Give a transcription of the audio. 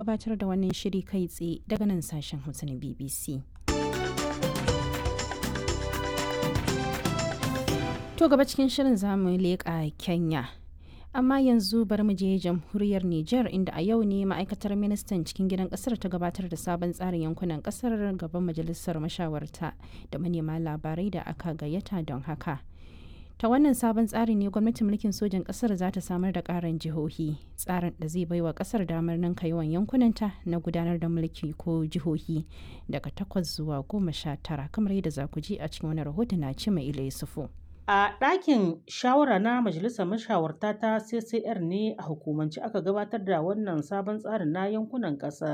gabatar da wannan shiri kai tsaye daga nan sashen Hausa na BBC. To gaba cikin shirin zamu leƙa Kenya. Amma yanzu bari mu je jamhuriyar Nijar inda a yau ne ma'aikatar ministan cikin gidan kasar ta gabatar da sabon tsarin yankunan kasar gaban majalisar mashawarta da manema labarai da aka gayyata don haka. Ta wannan sabon tsari ne gwamnatin mulkin sojan kasar za ta samar da karin jihohi tsarin da zai baiwa kasar damar ninka yawan yankunanta na gudanar da mulki ko jihohi daga takwas zuwa goma sha tara kamar yadda za ku ji a cikin wani rahoton na ci mai ila yusufu. A ɗakin shawara na Majalisar Mashawarta ta CCR ne a hukumance aka gabatar da wannan sabon tsarin na yankunan ƙasa.